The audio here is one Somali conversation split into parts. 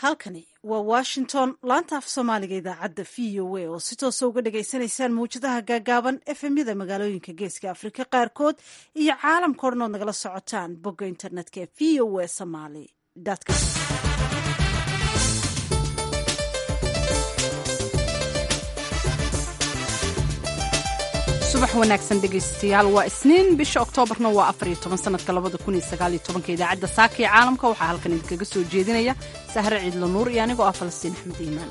halkani waa washington laanta af soomaaliga idaacadda v o a oo si toosa uga dhagaysanaysaan mawjadaha gaagaaban efemyada magaalooyinka geeska afrika qaarkood iyo caalamka odhan ood nagala socotaan bogga internetka ee v o a somaly com subax wanaagsan dhegaystayaal waa isniin bisha oktoobarna waa afariyo toban sanadka labada kun iyo sagaal iyo tobanka idaacadda saaka ee caalamka waxaa halkan idinkaga soo jeedinaya sahre ciidlo nuur iyo anigoo ah falastiin axmed iimaan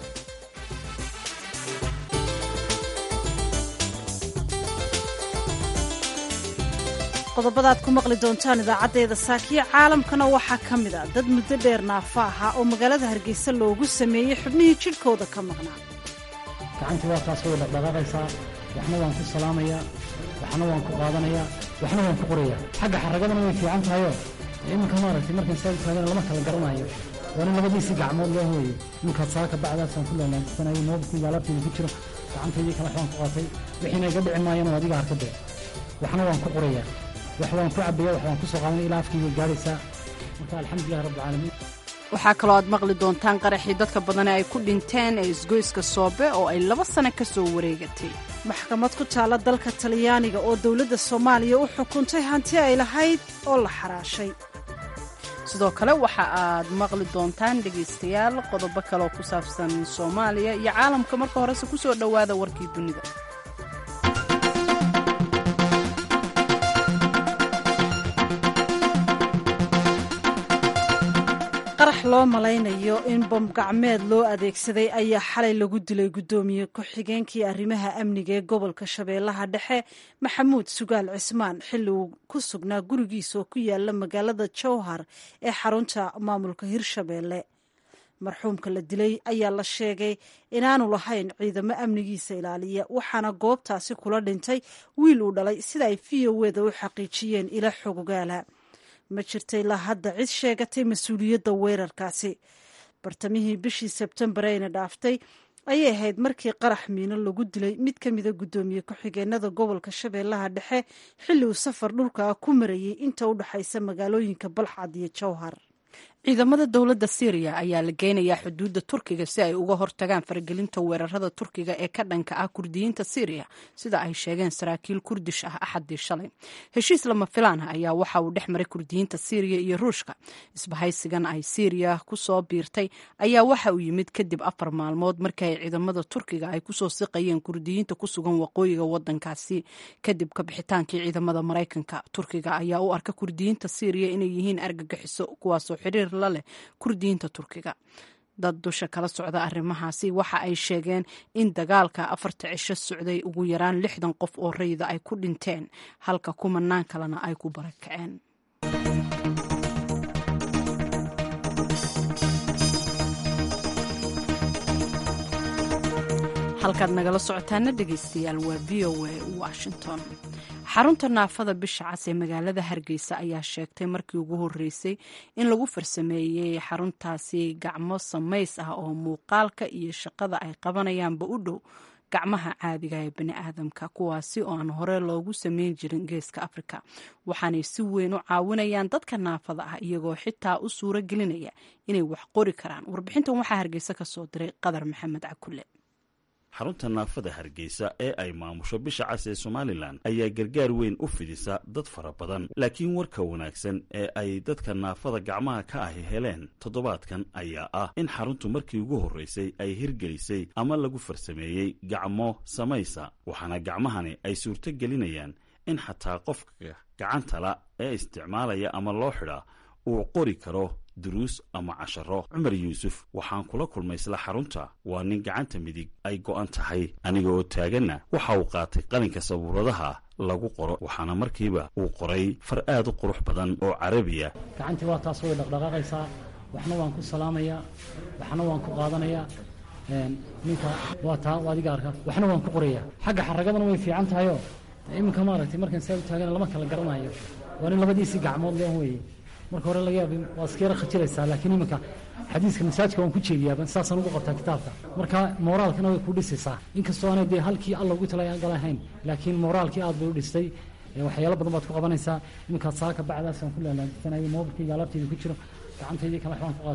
qodobada aad ku maqli doontaan idaacaddeeda saakiya caalamkana waxaa ka mid a dad muddo dheer naafa ahaa oo magaalada hargeysa loogu sameeyey xubnihii jidhkooda ka maqnaa gacantii waa taas way dhaqdhaqaaqaysaa waxna waan ku salaamayaa waxna waan ku qaadanayaa waxna waan ku qorayaa xagga xaragadana way fiican tahayoo iminka maaragtay markan saa taagana lama kala garanayo waa nin labadiisii gacmood loo hooyey iminkaad saaka bacdaasaan ku laalaansanayo noobkii alaabteeda ku jiro gacantaydii kale waxbaan ku qaatay wixiina iga dhici maayana adiga arkadee waxna waan ku qorayaa wax waan ku cabaya wax waan ku soo qaadanaya ilaa afkii way gaadhaysaa marka alxamdulillahi rabbilcaalamiin waxaa kaloo aad maqli doontaan qaraxii dadka badane ay ku dhinteen ee isgoyska soobe oo ay laba sano ka soo wareegatay maxkamad ku taalla dalka talyaaniga oo dowladda soomaaliya u xukuntay hanti ay lahayd oo la xaraashay sidoo kale waxa aad maqli doontaan dhegaystayaal qodobo kaleoo ku saabsan soomaaliya iyo caalamka marka horese ku soo dhowaada warkii dunida qarax loo malaynayo in bombgacmeed loo adeegsaday ayaa xalay lagu dilay guddoomiye ku-xigeenkii arrimaha amniga ee gobolka shabeellaha dhexe maxamuud sugaal cismaan xilli uu ku sugnaa gurigiisa oo ku yaala magaalada jowhar ee xarunta maamulka hirshabeelle marxuumka la dilay ayaa la sheegay inaanu lahayn ciidamo amnigiisa ilaaliya waxaana goobtaasi kula dhintay wiil uu dhalay sida ay v o weda u xaqiijiyeen ila xogogaala ma jirta ilaa hadda cid sheegatay mas-uuliyadda weerarkaasi bartamihii bishii sebtembar ayna dhaaftay ayay ahayd markii qarax miino lagu dilay mid ka mida guddoomiye ku-xigeenada gobolka shabeellaha dhexe xilli uu safar dhulka ku marayay inta u dhexaysa magaalooyinka balxad iyo jowhar ciidamada dowladda syriya ayaa la geynayaa xuduudda turkiga si ay uga hortagaan faragelinta weerarada turkiga ee ka dhanka ah kurdiyiinta syriya sida ay sheegeen saraakiil kurdish ah axadii shalay heshiis lama filaan ah ayaa waxa uu dhex maray kurdiyiinta syriya iyo ruushka isbahaysigan ay syriya kusoo biirtay ayaa waxa uu yimid kadib afar maalmood markii ay ciidamada turkiga ay kusoo siqayeen kurdiyiinta ku sugan waqooyiga wadankaasi kadib kabixitaankii ciidamada maraykanka turkiga ayaa u arka kurdiyiinta syriya inay yihiin argagixiso kuwaasoo xiriir laleh kurdiyiinta turkiga dad dusha kala socda arrimahaasi waxa ay sheegeen in dagaalka afarta cisho socday ugu yaraan lixdan qof oo rayida ay ku dhinteen halka kumanaan kalena ay ku barakaceen halkaad nagala socotaana dhegaystayaal waa v o a washington xarunta naafada bisha cas ee magaalada hargeysa ayaa sheegtay markii ugu horeysay in lagu farsameeyey xaruntaasi gacmo samays ah oo muuqaalka iyo shaqada ay qabanayaanba u dhow gacmaha caadiga ee bani aadamka kuwaasi oo aan hore loogu sameyn jirin geeska afrika waxaanay si weyn u caawinayaan dadka naafada ah iyagoo xitaa u suuro gelinaya inay wax qori karaan warbixintan waxaa hargeysa ka soo diray qadar maxamed cakule xarunta naafada hargeysa ee ay maamusho bisha cas ee somalilan ayaa gargaar weyn u fidisa dad fara badan laakiin warka wanaagsan ee ay dadka naafada gacmaha ka ahi heleen toddobaadkan ayaa ah in xaruntu markii ugu horreysay ay hirgelisay ama lagu farsameeyey gacmo samaysa waxaana gacmahani ay suurto gelinayaan in xataa qofka gacantala ee isticmaalaya ama loo xidhaa uu qori karo duruus ama casharo cumar yuusuf waxaan kula kulmay isla xarunta waa nin gacanta midig ay go'an tahay aniga oo taaganna waxa uu qaatay qalinka sabuuradaha lagu qoro waxaana markiiba uu qoray far aad u qurux badan oo carabiya gacantii waa taas way dhaqdhaqaaqaysaa waxna waan ku salaamayaa waxna waan ku qaadanayaa ninka waa taa adiga arka waxna waan ku qorayaa xagga xaragadana way fiican tahayoo iminka maaragtay markan saa u taagana lama kala garanayo waa nin labadiisii gacmood loo hooyey marka hore laga yaab waa iska yara khajiraysaa laakiin iminka xadiiska masaajka waan ku jeediyaaba saasaan ugu qabtaa kitaabka marka mooraalkana way ku dhisaysaa inkastoo aanay dee halkii alla ugu talagalahayn laakiin mooraalkii aad bay u dhistay waxyaalo badan baad ku qabanaysaa iminkaad saaka bacdaasaan ku laalaansanayo moobilkayga alaabteyda ku jiro gacantaydii kale waxbaan ku qaatay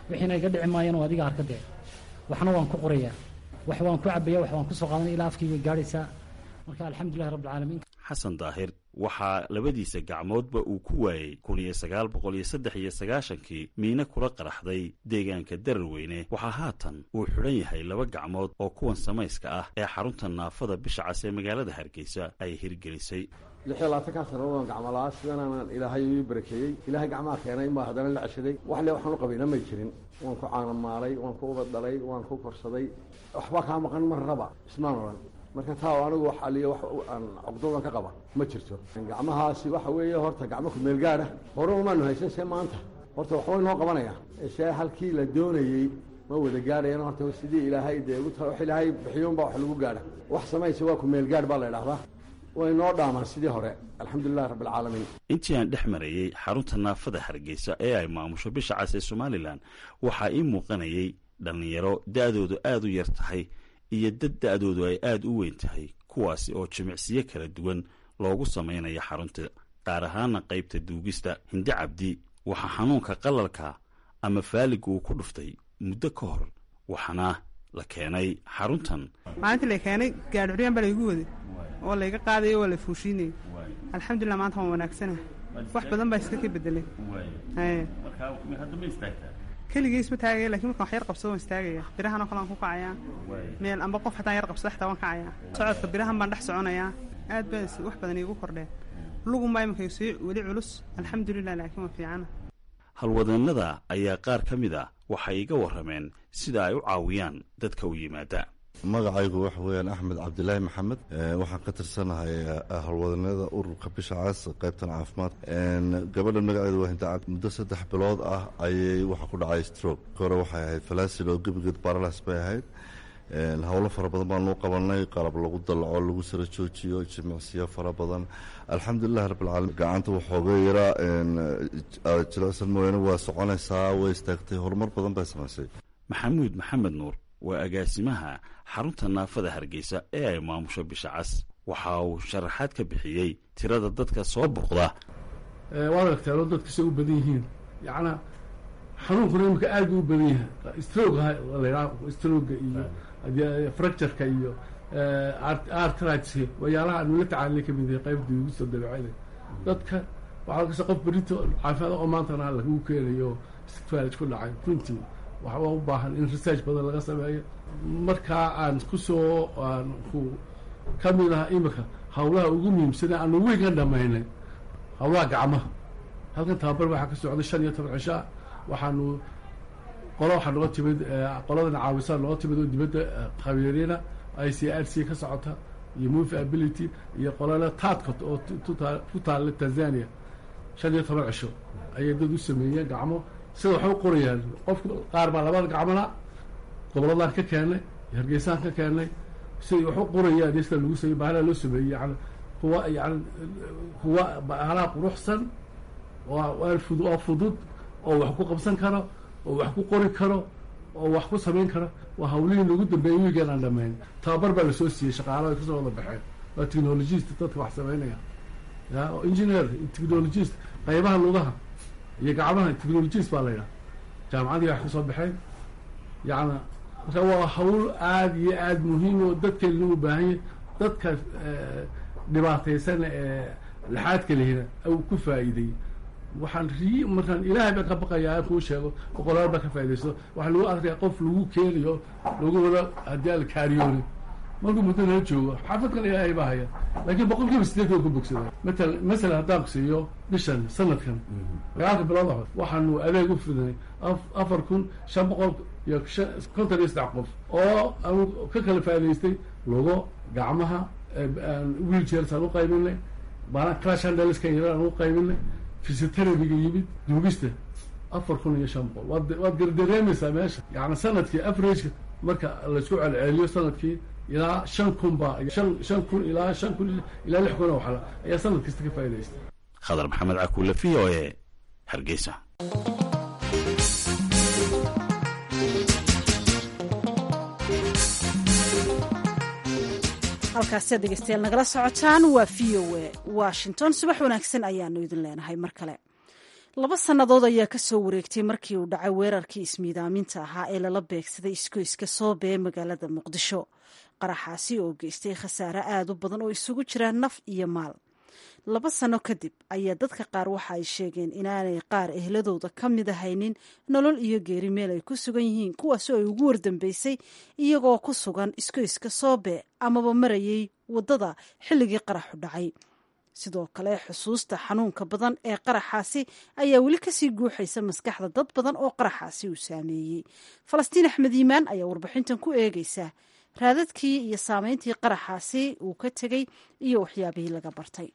wixiina iga dhici maayaan oo adiga arka dee waxna waan ku qorayaa wax waan ku cabaya wax waan ku soo qaadanaya ilaa afkayga gaadhaysaa marka alxamdulillahi rabbilcaalamiin xasan daahir waxaa labadiisa gacmoodba uu ku waayey kun iyo sagaal boqol iyo saddex iyo sagaashankii miine kula qaraxday deegaanka dararweyne waxaa haatan uu xidhan yahay laba gacmood oo kuwan samayska ah ee xarunta naafada bisha cas ee magaalada hargeysa ay hirgelisay lix iyo labaatankaa sano waan gacmolaa sidanaanan ilaahay ii barakeeyey ilaahay gacmaha keenay maa haddana la ceshaday wax le waxaan u qabayna may jirin waan ku caanamaalay waan ku ubad dhalay waan ku korsaday waxbaa kaa maqan mar raba ismaan odhan marka taa anigu wax aliyo wax aan cogdoodan ka qaba ma jirto gacmahaasi waxa weeye horta gacmo ku meel gaadha hore umaanu haysan see maanta horta waxbay noo qabanaya see halkii la doonayey ma wada gaadhayan horta sidii ilaahay dee wax ilaahay bixiyuunbaa wax lagu gaadha wax samaysa waa ku meel gaadh baa la idhahdaa way noo dhaamaan sidii hore alxamdulilahi rabbilcaalamiin intii aan dhex marayey xarunta naafada hargeysa ee ay maamusho bisha cas ee somalilan waxaa ii muuqanayay dhallinyaro da-doodu aada u yar tahay iyo dad da-doodu ay aada u weyn tahay kuwaasi oo jimicsiyo kala duwan loogu samaynayo xarunta qaar ahaana qaybta duugista hindi cabdi waxaa xanuunka qalalka ama faaliga uu ku dhuftay muddo ka hor waxaana la keenay xaruntan maalintii la keenay gaadhuryaan baa laygu waday oo layga qaadayo waa la fuushiinayay alxamdulilah maanta waan wanaagsana wax badan baa iska ka bedelay keligiis ma taagaya lakin markaan wax yar qabsado waan istaagaya birahanoo kale aan ku kacayaa meel amba qof hataan yar qabsado xataa waan kacayaa socodka birahan baan dhex soconayaa aad baa wax badan iigu kordheen lugunbaa iminka sii weli culus alxamdulilah laakiin waa fiicana halwadeennada ayaa qaar ka mid a waxay iga warrameen sida ay u caawiyaan dadka u yimaada magacaygu waxa weeyaan axmed cabdilaahi maxamed waxaan ka tirsanahay howlwadanada ururka bisha cas qaybtan caafimaad gabadhan magaceedu waa hindacad muddo saddex bilood ah ayay waxa ku dhacay stroke hore waxay ahayd falaasil oo gebigeed baralas bay ahayd howlo fara badan baan loo qabanay qalab lagu dalaco lagu sara joojiyo jimicsiyo fara badan alxamdulilahi rabbilcaalamiin gacanta waxooga yaraa jilicsan mooyaane waa soconaysaa way istaagtay horumar badan bay samaysay maxamuud maxamed nuur waa agaasimaha xarunta naafada hargeysa ee ay maamusho bisha cas waxa uu sharaxaad ka bixiyey tirada dadka soo boqda waad aragteenoo dadka say u badan yihiin yacnaa xanuunkuna imika aad buu u badan yahay stroga ladhaa stroga iyo fractureka iyo artritka waxyaalaha aanu la tacaalilay kamid yahay qaybta uguso dabeecada dadka waxaa kasta qof berito caafimaad oo maantana lagu keenayo sfaalij ku dhacay runtii waxaa u baahan in research badan laga sameeyo markaa aan kusoo aan ku ka mid aha imika hawlaha ugu muhiimsana aanu weynkan dhamaynay hawlaha gacmaha halkan tababar waxaa ka socday shan iyo toban cishaa waxaanu qolo waxaa nooga timid qoladan caawisaa nooga timid oo dibadda qabiirina i c r c ka socota iyo move ability iyo qolana taadcot oo ku taalla tanzania shan iyo toban cisho ayay dad u sameeyeen gacmo sida waxay u qorayaan qofku qaar baa labada gacmona goboladaan ka keennay hargeysaan ka keennay siday wax u qorayaan sida lagu sameey bahalaa loo sameeyey yani kuwa yani kuwa bahalaha quruxsan waa fud waa fudud oo wax ku qabsan karo oo wax ku qori karo oo wax ku samayn karo waa hawlihii lagu dambeeyey wiigan aan dhamayn tababar baa lasoo siiyey shaqaalaha ay kasoo wada baxeen waa technologist dadka wax samaynaya ya oo engineer technologist qaybaha lugaha iyo gacmaha technologist baa la yidhaha jaamacadii wax kasoo baxeen yacna marka waa hawl aada iyo aada muhiim oo dadkeena u baahanya dadka dhibaataysan ee laxaadka lehina u ku faa'iiday waxaan rii markaan ilaahay baan ka baqayaa kuu sheego boqolaal baa ka faa'idaysto waxaa lagu arkaya qof lagu keenayo lagu wada haddii aan la kaariyooni markuu muddo nala joogo xaafadkan ilaahay baa haya laakiin boqol kiiba sideed waa ku bogsada matal masalan haddaan ku siiyo bishan sanadkan dagaalka bilood hor waxaanu adeeg u fidnay afar kun shan boqol iyo konton iyo saddex qof oo aanu ka kala faa'idaystay lugo gacmaha wheelchairs aan u qaybinay baana clash handelskan yar aan u qaybinay physioterabiga yimid duugista afar kun iyo shan boqol waad waad gardareemaysaa meesha yani sanadkii averageka marka laisku celceliyo sanadkii ilaa shan kun baa shan shan kun ilaa shan kun ilaa lix kun oo waxla ayaa sanad kasta ka faa'iidaysta khadar maxamed cakuule v o e hargeysa halkaasiad dhegeystayaal nagala socotaan waa v o e washington subax wanaagsan ayaanu idin leenahay mar kale laba sannadood ayaa ka soo wareegtay markii uu dhacay weerarkii ismiidaaminta ahaa ee lala beegsaday iskoyska soobe ee magaalada muqdisho qaraxaasi oo geystay khasaare aad u badan oo isugu jira naf iyo maal laba sano kadib ayaa dadka qaar waxa ay sheegeen inaanay qaar ehladooda ka mid ahaynin nolol iyo geeri meel ay ku sugan yihiin kuwaasoo ay ugu wardambeysay iyagoo ku sugan iskoyska soobe amaba marayay waddada xilligii qaraxu dhacay sidoo kale xusuusta xanuunka badan ee qaraxaasi ayaa weli kasii guuxaysa maskaxda dad badan oo qaraxaasi uu saameeyey falastiin axmed iimaan ayaa warbixintan ku eegaysa raadadkii iyo saameyntii qaraxaasi uu ka tegey iyo waxyaabihii laga bartay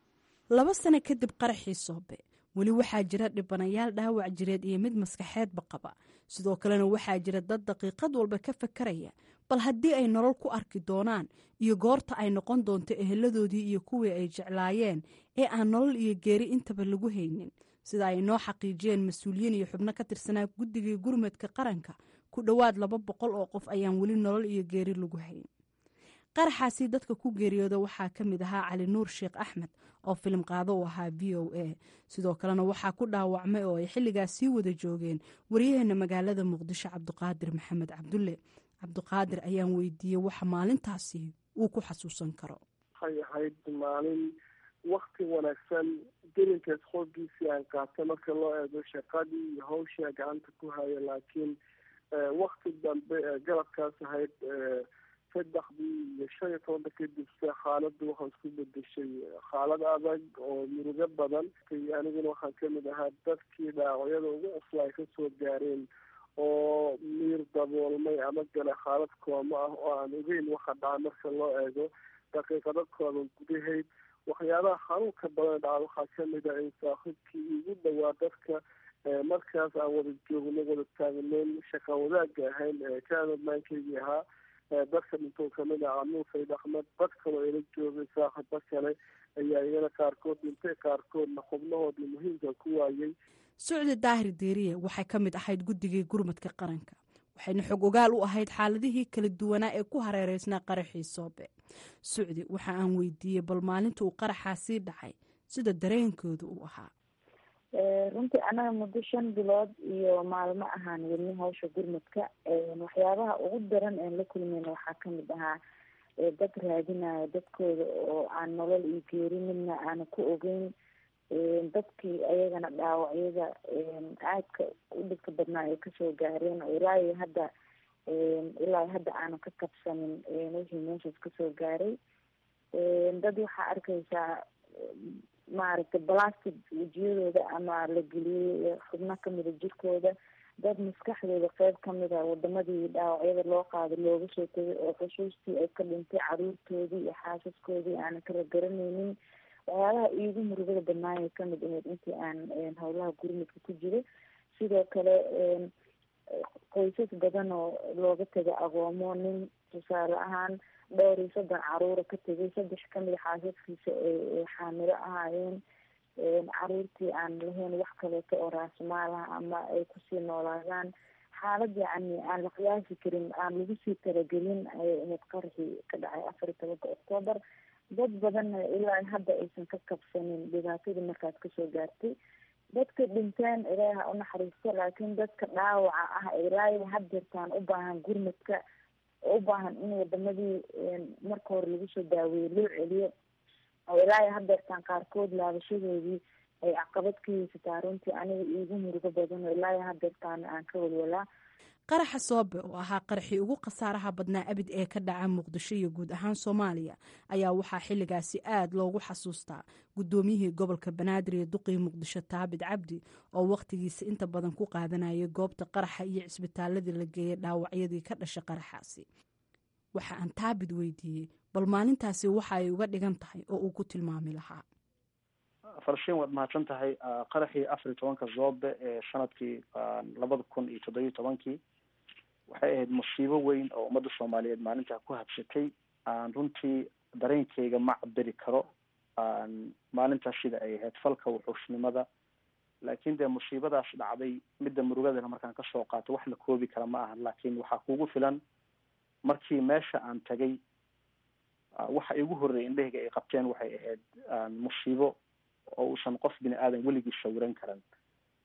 laba sano kadib qaraxii soobe weli waxaa jira dhibanayaal dhaawac jireed iyo mid maskaxeedba qaba sidoo kalena waxaa jira dad daqiiqad walba ka fakaraya bal haddii ay nolol ku arki doonaan iyo goorta ay noqon doonto eheladoodii iyo kuwii ay jeclaayeen ee aan nolol iyo geeri intaba lagu haynin sida ay noo xaqiijiyeen mas-uuliyiin iyo xubno ka tirsanaa guddigii gurmadka qaranka ku dhowaad laba boqol oo qof ayaan weli nolol iyo geeri lagu hayn qaraxaasi dadka ku geeriyooda waxaa ka mid ahaa cali nuur sheekh axmed oo filim qaado u ahaa v o a sidoo kalena waxaa ku dhaawacmay oo ay xilligaas sii wada joogeen waryaheena magaalada muqdisho cabdiqaadir maxamed cabdulle cabdiqaadir ayaan weydiiyey waxa maalintaasi uu ku xasuusan karo waxay ahayd maalin wakti wanaagsan gelinkaas xoogiisii aan qaatay marka loo eego shaqadii iyo hawshaa gacanta ku haya laakiin wakti dambe galabkaas ahayd saddexdii iyo shan iyo tobanka kadib se xaaladdu waxaa isku bedeshay xaalad adag oo murugo badan aniguna waxaan kamid ahaa dadkii dhaawacyada ugu cusla ay kasoo gaareen oo miir daboolmay ama gale xaalad kooma ah oo aan ogeyn waxa dhaca marka loo eego daqiiqado kooban gudahayd waxyaabaha xanuunka badan dhaca waxaa kamid ah in saaxiibkii igu dhawaa dadka markaas aan wada joogno wada taagneyn shaqa wadaagga ahayn kaanadmaankeygii ahaa dadka dhintoo kamid ah canuur sayd axmed dad kaloo ila joogay saaxibo kale ayaa iyana qaarkood dhintay qaarkoodna xubnahoodii muhiimka ku waayay sucdi daahir deeriye waxay ka mid ahayd guddigii gurmadka qaranka waxayna xog ogaal u ahayd xaaladihii kala duwanaa ee ku hareereysnaa qaraxii soobe sucdi waxa aan weydiiyey bal maalinta uu qaraxaasii dhacay sida dareenkooda uu ahaa runtii anaga muddo shan bilood iyo maalmo ahaan wadni hawsha gurmadka waxyaabaha ugu daran een la kulmeyna waxaa kamid ahaa dad raadinaya dadkooda oo aan nolol iyo geeri midna aana ku ogeyn dadkii ayagana dhaawacyada aadka u dhibka badnaa ay kasoo gaareen oo ilaa iyo hadda ilaa hadda aana ka kabsanin wixii meeshaas kasoo gaaray dad waxaa arkaysaa maaragtay balastic wejiyadooda ama la geliyey xubno kamida jirkooda dad maskaxdooda qeyb kamid a wadamadii dhaawacyada loo qaado looga soo tegay oo xusuustii ay ka dhintay caruurtoodii iyo xaasaskoodii aanan kala garaneynin waxyaabaha iigu murugada badnaayay kamid ahayd intii aan howlaha gurmudka ku jiro sidoo kale qoysas badan oo looga tegay agoomo nin tusaale ahaan dhowr iyo soddon caruura ka tegay saddex kamida xaasaskiisa ay xaamilo ahaayeen caruurtii aan lahayn wax kaleeto oo raasmaalaha ama ay kusii noolaadaan xaalad yacni aan la qiyaasi karin aan lagu sii talagelin ayay ahayd qaraxii ka dhacay afar iyo tobanka octoobar dad badanna ilaa hadda aysan ka kabsanin dhibaatadii markaas kasoo gaartay dadka dhinteen ilaaha unaxariisto laakiin dadka dhaawaca ah ilaa haddeertaan u baahan gurmadka oo u baahan in wadamadii marka hore lagu soo daaweeye loo celiyo oo ilaa haddeertaan qaarkood laabashadoodii ay caqabad ka haysataa runtii aniga iigu murugo badan oo ilaa haddeertaan aan ka walwalaa qaraxa soobe oo ahaa qaraxii ugu khasaaraha badnaa abid ee ka dhaca muqdisho iyo guud ahaan soomaaliya ayaa waxaa xilligaasi aad loogu xasuustaa guddoomiyihii gobolka banaadir iyo duqii muqdisho taabid cabdi oo wakhtigiisa inta badan ku qaadanayay goobta qaraxa iyo cisbitaaladii la geeyay dhaawacyadii ka dhasha qaraxaasi waxa aan taabid weydiiyey bal maalintaasi waxa ay uga dhigan tahay oo uu ku tilmaami lahaa farshiin waad mahadsan tahay qaraxii afar iyo tobanka zoobe ee sanadkii labada kun iyo toddobiyo tobankii waxay ahayd musiibo weyn oo ummadda soomaaliyeed maalintaa ku habsatay aan runtii dareenkeyga ma cabiri karo maalintaas sida ay ahayd falka wuxuushnimada laakiin dee musiibadaas dhacday midda murugadana markaan kasoo qaato wax la koobi kara ma aha laakiin waxaa kugu filan markii meesha aan tagay waxa igu horreeyay indhahayga ay qabteen waxay ahayd musiibo oo uusan qof bini aadan weligii sawiran karan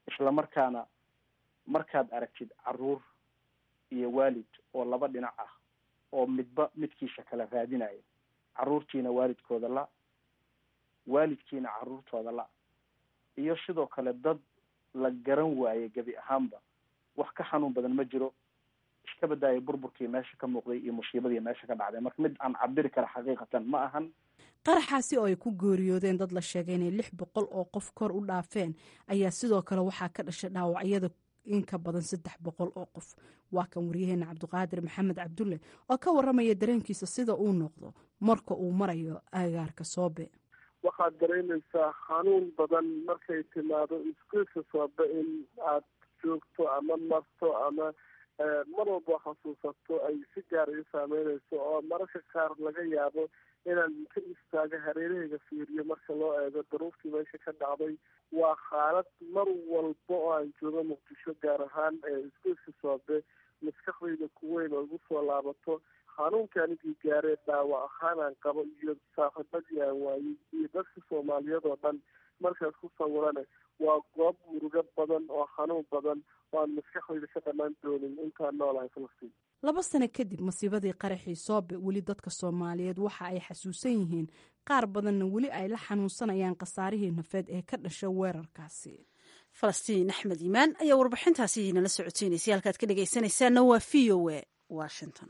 isla markaana markaad aragtid caruur iyo waalid oo laba dhinac ah oo midba midkiisa kala raadinaya caruurtiina waalidkooda la waalidkiina caruurtooda la iyo sidoo kale dad la garan waaye gebi ahaanba wax ka xanuun badan ma jiro iska badaaya burburkii meesha ka muuqday iyo musiibadii meesha ka dhacday marka mid aan cabiri kara xaqiiqatan ma ahan qaraxaasi oo ay ku geeriyoodeen dad la sheegay inay lix boqol oo qof kor u dhaafeen ayaa sidoo kale waxaa ka dhashay dhaawacyada in ka badan saddex boqol oo qof waa kan waryaheena cabdiqaadir maxamed cabdulle oo ka waramaya dareenkiisa sida uu noqdo marka uu marayo agaarka soobe waxaad dareemaysaa xanuun badan markay timaado iskuulka soobe in aad joogto ama marto ama mar walba xasuusato ay si gaar ii saameynayso oo mararka qaar laga yaabo inaan ka istaago hareerahayga fiiriyo marka loo eego daruurtii meesha ka dhacday waa xaalad mar walba oo aan joogo muqdisho gaar ahaan iskuulka soobe maskaxdayda kuweyn oo igu soo laabato xanuunka anigii gaaree dhaawac ahaan aan qabo iyo saaxiibadii aan waayey iyo dadka soomaaliyeed oo dhan markaas ku sawirane waa goob murugo badan oo xanuun badan oo aan maskaxdayda ka dhammaan doonin intaan noolahay falastiin laba sano kadib masiibadii qaraxii soobe weli dadka soomaaliyeed waxa ay xasuusan yihiin qaar badanna weli ay la xanuunsanayaan khasaarihii nafeed ee ka dhasha weerarkaasi falastiin axmed iimaan ayaa warbixintaasi nala socoteynaysa halkaad ka dhegaysanaysaana waa v o a washington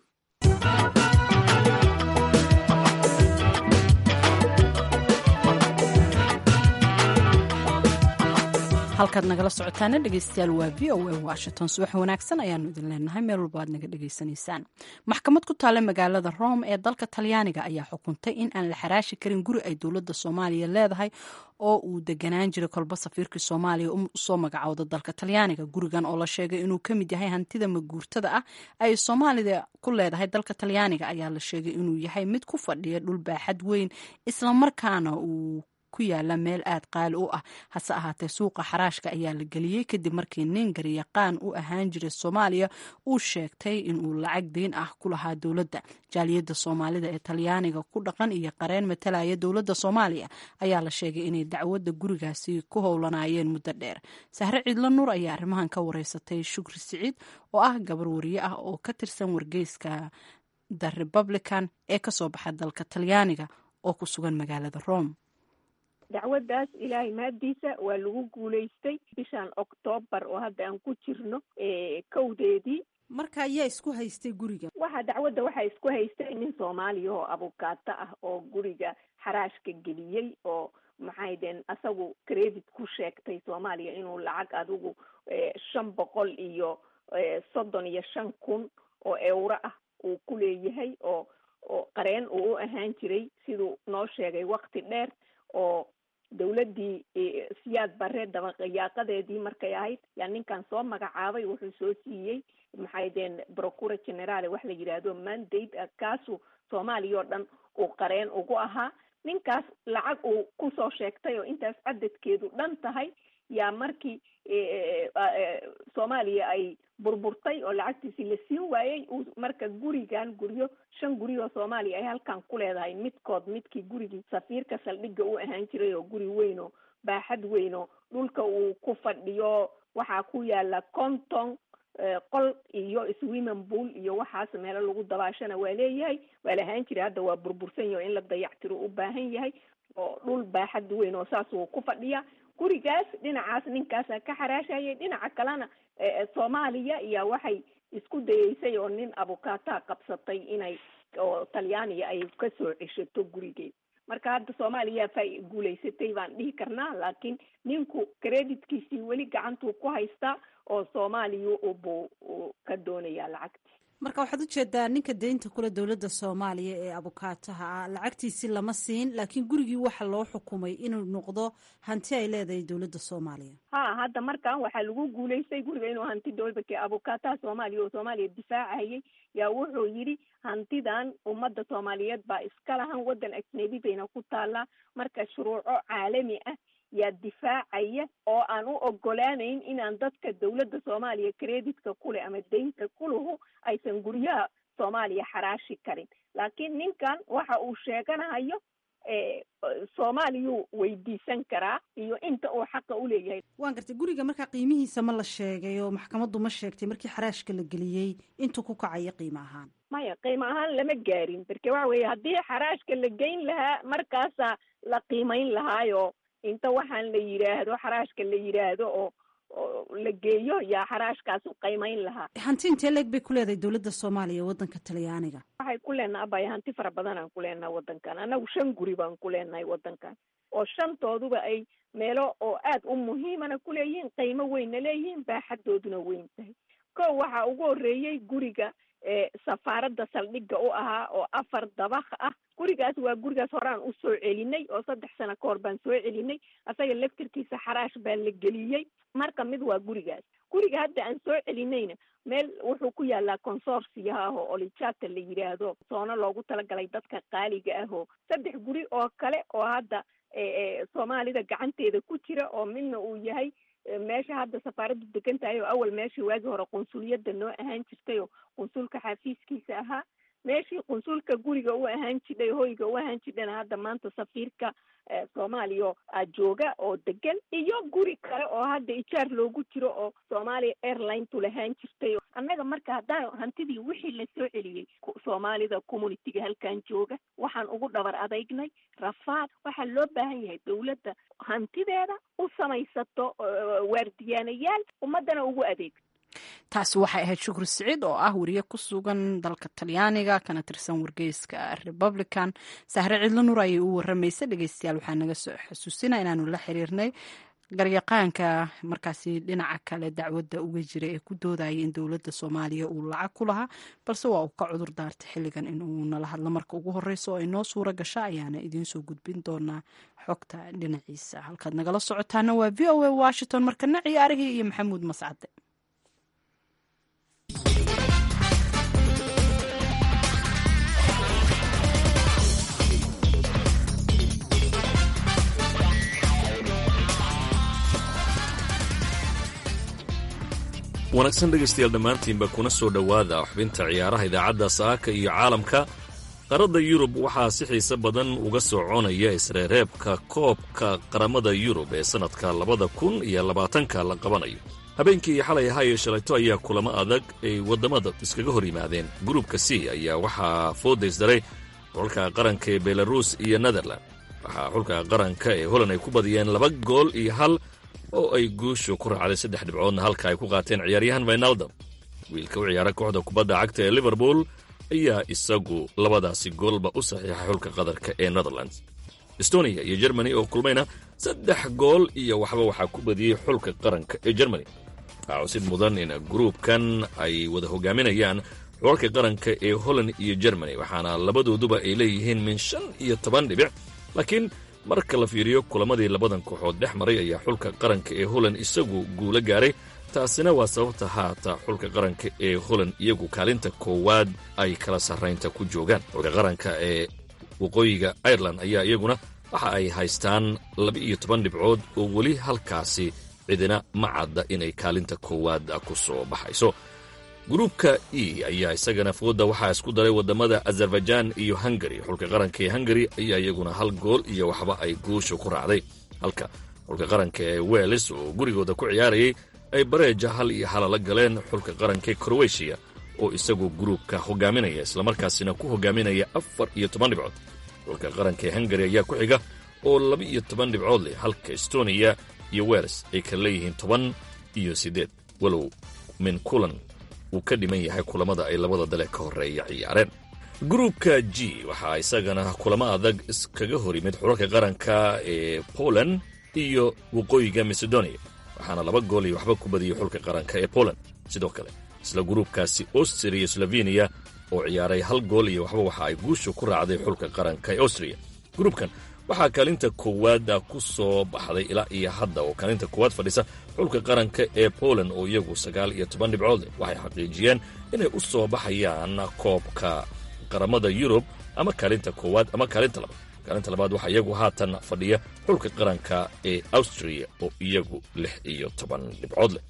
halkaad nagala socotaana dhegeystayaal waa v o a washington subax wanaagsan ayaanu idin leenahay meel walba aad naga dhegeysanaysaan maxkamad ku taalla magaalada rome ee dalka talyaaniga ayaa xukuntay in aan la xaraashi karin guri ay dowladda soomaaliya leedahay oo uu deganaan jiray kolba safiirkii soomaaliya usoo magacowda dalka talyaaniga gurigan oo la sheegay inuu ka mid yahay hantida maguurtada ah ay soomaalida ku leedahay dalka talyaaniga ayaa la sheegay inuu yahay mid ku fadhiya dhul baaxad weyn islamarkaana uu ku yaala meel aad qaali u ah hase ahaatee suuqa xaraashka ayaa la geliyey kadib markii nin garyaqaan u ahaan jiray soomaaliya uu sheegtay inuu lacag deyn ah ku lahaa dowladda jaaliyadda soomaalida ee talyaaniga ku dhaqan iyo qareen matalaya dowladda soomaaliya ayaa la sheegay inay dacwadda gurigaasi ku howlanayeen muddo dheer sahre ciidlo nuur ayaa arrimahan ka wareysatay shukri siciid oo ah gabar wariye ah oo ka tirsan wargeyska the republican ee kasoo baxa dalka talyaaniga oo ku sugan magaalada rome dacwaddaas ilaahay mahaddiisa waa lagu guulaystay bishan oktoobar oo hadda aan ku jirno kowdeedii marka ayaa isku haystay guriga waxa dacwadda waxaa isku haystay nin soomaaliya oo abukaato ah oo guriga xaraashka geliyey oo maxay deen asagu credit ku sheegtay soomaaliya inuu lacag adigu shan boqol iyo soddon iyo shan kun oo euro ah uu ku leeyahay oo oo qareen uu u ahaan jiray siduu noo sheegay wakti dheer oo dawladdii siyaad bare dabayaaqadeedii markay ahayd yaa ninkan soo magacaabay wuxuu soo siiyey maxay deen procura generale wax la yidhaahdo mandate kaasuu soomaaliya oo dhan uu qareen ugu ahaa ninkaas lacag uu kusoo sheegtay oo intaas cadadkeedu dhan tahay yaa markii soomaaliya ay burburtay oo lacagtiisi la siin waayey uu marka gurigan guryo shan guri oo soomaaliya ay halkan ku leedahay midkood midkii gurigii safiirka saldhigga u ahaan jiray oo guri weyn oo baaxad weyn oo dhulka uu ku fadhiyo waxaa ku yaala conton qol iyo swimming pool iyo waxaas meelo lagu dabaashana waa leeyahay waa la ahaan jiray hadda waa burbursan yaho in la dayactiro u baahan yahay oo dhul baaxad weyn oo saas uu ku fadhiya gurigaas dhinacaas ninkaasa ka xaraashayay dhinaca kalena soomaaliya iyo waxay isku dayeysay oo nin abukataa qabsatay inay oo talyaaniya ay kasoo ceshato gurigeed marka hadda soomaaliya fa guulaysatay baan dhihi karnaa laakiin ninku creditkiisii weli gacantuu ku haystaa oo soomaaliya buu ka doonayaa lacagti marka waxaad ujeedaa ninka deynta kule dowladda soomaaliya ee abukaataha ah lacagtiisi lama siin laakiin gurigii waxa loo xukumay inuu noqdo hanti ay leedahay dowladda soomaaliya ha hadda markan waxaa lagu guulaystay guriga inuu hanti dowlbake abukaataha soomaaliya oo soomaaliya difaacahayay yaa wuxuu yidhi hantidan ummadda soomaaliyeed baa iska lahan waddan ajnebi bayna ku taallaa marka shuruuco caalami ah yaa difaacaya oo aan u ogolaanayn inaan dadka dowladda soomaaliya creditka kuleh ama deynta kuluhu aysan guryaha soomaaliya xaraashi karin laakiin ninkan waxa uu sheeganahayo soomaaliyuu weydiisan karaa iyo inta uu xaqa u leeyahay waan gartay guriga markaa qiimihiisa ma la sheegay oo maxkamaddu ma sheegtay markii xaraashka la geliyey intuu ku kacayo qiimo ahaan maya qiimo ahaan lama gaarin marka waxa weeye haddii xaraashka la geyn lahaa markaasaa la qiimayn lahaayo inta waxaan la yidhaahdo xaraashka la yidhaahdo oo oo la geeyo yaa xaraashkaas u qiimayn lahaa hanti intee leeg bay ku leedahay dowladda soomaaliya waddanka talyaaniga waxay ku leenaha abaya hanti fara badan aan ku leenahay waddankan annagu shan guri baan ku leenahay waddankan oo shantooduba ay meelo oo aad u muhiimana ku leeyihiin qiimo weynna leeyihiin baaxadooduna weyn tahay ko waxaa ugu horreeyey guriga safaaradda saldhigga u ahaa oo afar dabaq ah gurigaas waa gurigaas horaan u soo celinay oo saddex sano ka hor baan soo celinay asaga laftirkiisa xaraash baa la geliyey marka mid waa gurigaas guriga hadda aan soo celinayna meel wuxuu ku yaalaa consorsiya ah oo olijata la yidhaahdo soono loogu talagalay dadka qaaliga ah oo saddex guri oo kale oo hadda soomaalida gacanteeda ku jira oo midna uu yahay meesha hadda safaaraddu degan tahay oo awal meeshii waagii hore qunsuliyadda noo ahaan jirtay oo qunsulka xafiiskiisa ahaa meeshii qunsulka guriga u ahaan jidhay hoyga u ahaan jidhana hadda maanta safiirka soomaaliya jooga oo degan iyo guri kale oo hadda ijaar loogu jiro oo soomaaliya airlinetu lahaan jirtay annaga marka haddaan hantidii wixii la soo celiyey soomaalida communitiga halkan jooga waxaan ugu dhabar adaygnay rafaad waxaa loo baahan yahay dowladda hantideeda u samaysato waardiyaanayaal ummaddana ugu adeeg taasi waxay ahayd shukri siciid oo ah wariye ku sugan dalka talyaaniga kana tirsan wargeyska republican sahre cidlo nur ayay u waramaysa dhegeystayaal waxaa naga soo xusuusina inaanu la xiriirnay garyaqaanka markaasi dhinaca kale dacwadda uga jira ee ku doodaya in dowladda soomaaliya uu lacag ku lahaa balse waa uu ka cudur daartay xilligan inuu nala hadlo marka ugu horeysa oo ay noo suura gasha ayaana idiinsoo gudbin doonaa xogta dhinaciisa halkaad nagala socotaana waa v o a washington markana ciyaarihii iyo maxamuud mascade wanaagsan dhegaystayaal dhammaantiinba kuna soo dhowaada xubinta ciyaaraha idaacadda saaka iyo caalamka qaradda yurub waxaa si xiise badan uga soconaya isreereebka koobka qaramada yurub ee sannadka labada kun iyo labaatanka la qabanayo habeenkii xalay ahaa ee shalayto ayaa kulamo adag ay waddamada iskaga hor yimaadeen gruubka c ayaa waxaa foodaysdaray xulka qaranka ee belaruus iyo netherland waxaa xulka qaranka ee holland ay ku badiyeen laba gool iyo hal oo ay guushu ku raacday saddex dhibcoodna halka ay ku qaateen ciyaaryahan vinaldom wiilka u ciyaara kooxda kubadda cagta ee liverpool ayaa isagu labadaasi goolba u saxiixay xulka qadarka ee netherlands estonia iyo jermani oo kulmayna saddex gool iyo waxba waxaa ku badiyey xulka qaranka ee jermani waxaa cusid mudan in gruubkan ay wada hogaaminayaan xulalka qaranka ee holland iyo jermani waxaana labadooduba ay leeyihiin min shan iyo toban dhibic laakiin marka la fiiriyo kulamadii labadan kooxood dhex maray ayaa xulka qaranka ee holland isagu guulo gaaray taasina waa sababta haata xulka qaranka ee holland iyagu kaalinta koowaad ay kala sarraynta ku joogaan xulka qaranka ee waqooyiga ireland ayaa iyaguna waxa ay haystaan laba-iyo toban dhibcood oo weli halkaasi cidina ma cadda inay kaalinta koowaad ku soo baxayso gruubka e ayaa isagana fooda waxaa isku daray waddamada azerbaijaan iyo hungari xulka qaranka ee hungari ayaa iyaguna hal gool iyo waxba ay guusha ku raacday halka xulka qaranka ee weles oo gurigooda ku ciyaarayay ay bareeja hal iyo halala galeen xulka qaranka ee krowetiya oo isagu gruubka hogaaminaya islamarkaasina ku hogaaminaya afar iyo toban dhibcood xulka qaranka ee hungari ayaa ku xiga oo laba iyo toban dhibcood leh halka estoniya iyo weles ay kala leeyihiin toban iyo siddeed walow min kulan uu ka dhiman yahay kulamada ay labada dale ka horreeya ciyaareen gruubka g waxaa isagana kulamo adag iskaga hor yimid xulalka qaranka ee poland iyo waqooyiga macedonia waxaana laba gool iyo waxba ku badiyey xulka qaranka ee poland sidoo kale isla gruubkaasi austria iyo sloveniya oo ciyaaray hal gool iyo waxba waxa ay guusha ku raacday xulka qaranka ee austria gruubkan waxaa kaalinta koowaad ku soo baxday ilaa iyo hadda oo kaalinta koowaad fadhisa xulka qaranka ee poland oo iyagu sagaal iyo toban dhibcood leh waxay xaqiijiyeen inay u soo baxayaan koobka qaramada yurub ama kaalinta koowaad ama kaalinta labaad kaalinta labaad waxaa iyagu haatan fadhiya xulka qaranka ee austria oo iyagu lix iyo toban dhibcood leh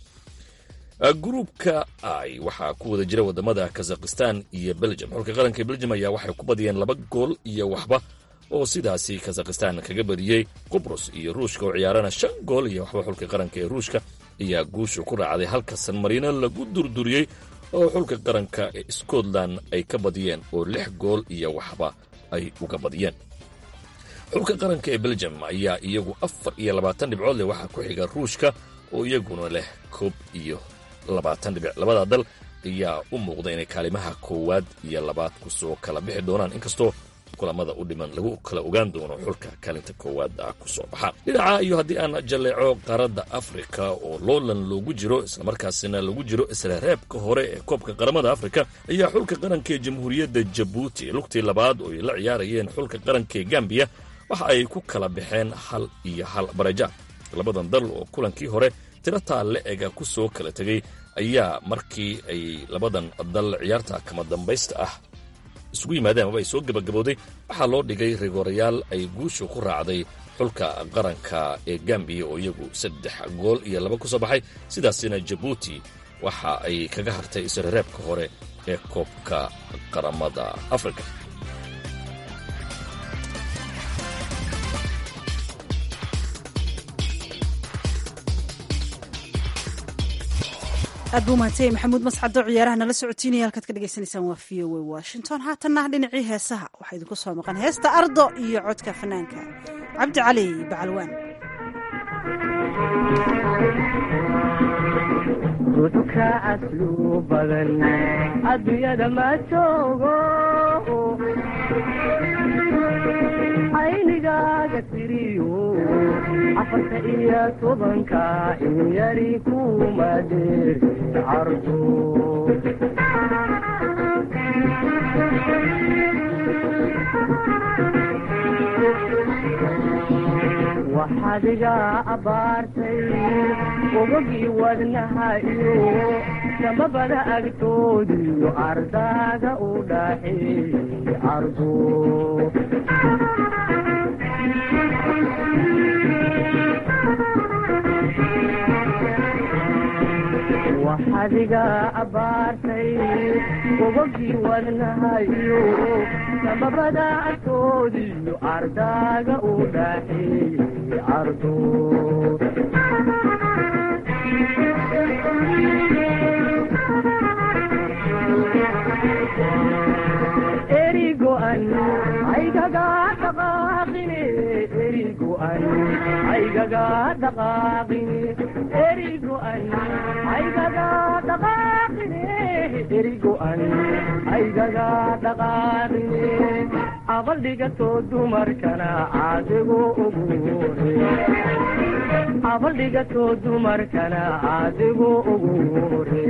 gruubka i waxaa ku wada jira wadamada kazakhistan iyo belgium xulka qaranka ee belgium ayaa waxay ku badiyeen laba gool iyo waxba oo sidaasi kazakhistan kaga badiyey qubrus iyo ruushka oo ciyaarana shan gool iyo waxba xulka qaranka ee ruushka ayaa guusha ku raacday halka san marino lagu durduriyey oo xulka qaranka ee scotland ay ka badiyeen oo lix gool iyo waxba ay uga badiyeen xulka qaranka ee belgium ayaa iyagu afar iyo labaatan dhibcood leh waxaa ku xiga ruushka oo iyaguna leh koob iyo labaatan dhibic labada dal ayaa u muuqda inay kaalimaha koowaad iyo labaad kusoo kala bixi doonaan inkastoo kulamada u dhiman lagu kala ogaan doono xulka kaalinta koowaad ah kusoo baxa dhinaca iyo haddii aan jalleeco qaaradda afrika oo loolan loogu jiro islamarkaasina lagu jiro isla reebka hore ee koobka qaramada afrika ayaa xulka qaranka ee jamhuuriyadda jabuuti lugtii labaad oo ay la ciyaarayeen xulka qaranka ee gambiya waxa ay ku kala baxeen hal iyo hal baraja labadan dal oo kulankii hore tiro taalle ega ku soo kala tegey ayaa markii ay labadan dal ciyaarta kama dambaysta ah isugu yimaadeen amaba ay soo gebagabowday waxaa loo dhigay rigoorayaal ay guusha ku raacday xulka qaranka ee gambiya oo iyagu saddex gool iyo laba ku soo baxay sidaasina jabuuti waxa ay kaga hartay isrereebka hore ee koobka qaramada afrika aad buu mahadsanyahy maxamuud mascado ciyaaraha nala socotiinaya halkaad ka dhagaysanaysaan waa v o a washington haatanna dhinacii heesaha waxaa idinku soo maqan heesta ardo iyo codka fanaanka cabdi cali bacalwaan ruuxka aslu badan adduunyada ma joogo aynigaaga tiriyo afarta iyo tobanka in yari kuma dheer cardo waxaad iga abbaartay ogogii wadnaha iyo samabada agtoodiyo ardaaga u dhaxeeyey ardo waxaad iga abbaartay ogogii wadnaha iyo samabada agtoodiyo ardaaga u dhaxeeyey ardo erigo'an aygaga dhaqaaqine erigo'an aygaga dhaqaaqine erigo'an aygaga dhaqaaqine erigo'an aygaga dhaqaaqine abaldhigato dumarkana caadigu ugu hore abaldhigato dumarkana caadigu ugu hore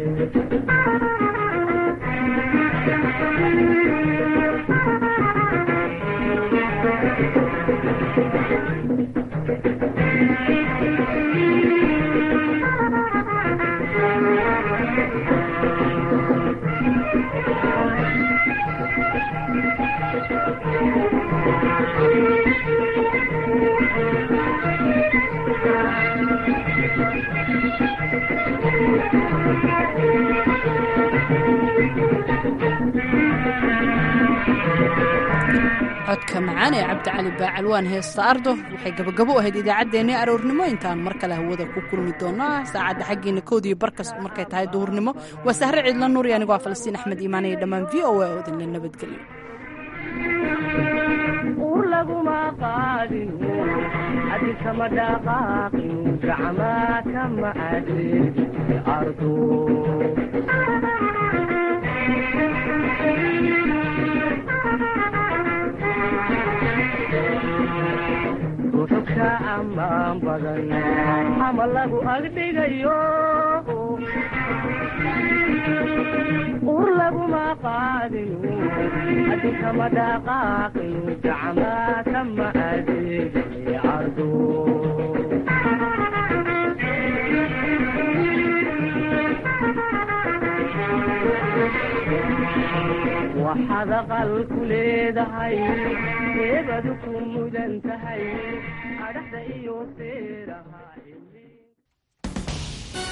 codka macaan ee cabdicali baacalwaan heesta ardo waxay gabagabo u ahayd idaacaddeenii aroornimo intaan mar kale hawada ku kulmi doonaa saacadda xaggiina koodiyo barkas markay tahay duhurnimo waa sahre ciidla nuuri anigoo ah falastiin axmed iimaan iyo dhammaan v o a oo idinla nabadgelyo ur laguma qaadin adisama dhaqaaqin gacmaa kama adin ardo ruxugka ammaan badan ama lagu agdhigayo ur laguma qaadin adikama dhaqaaqin gacmaa kama adeegay ardo waxaad aqal ku leedahay eebadu ku mudan tahay adhaxda iyo seeraha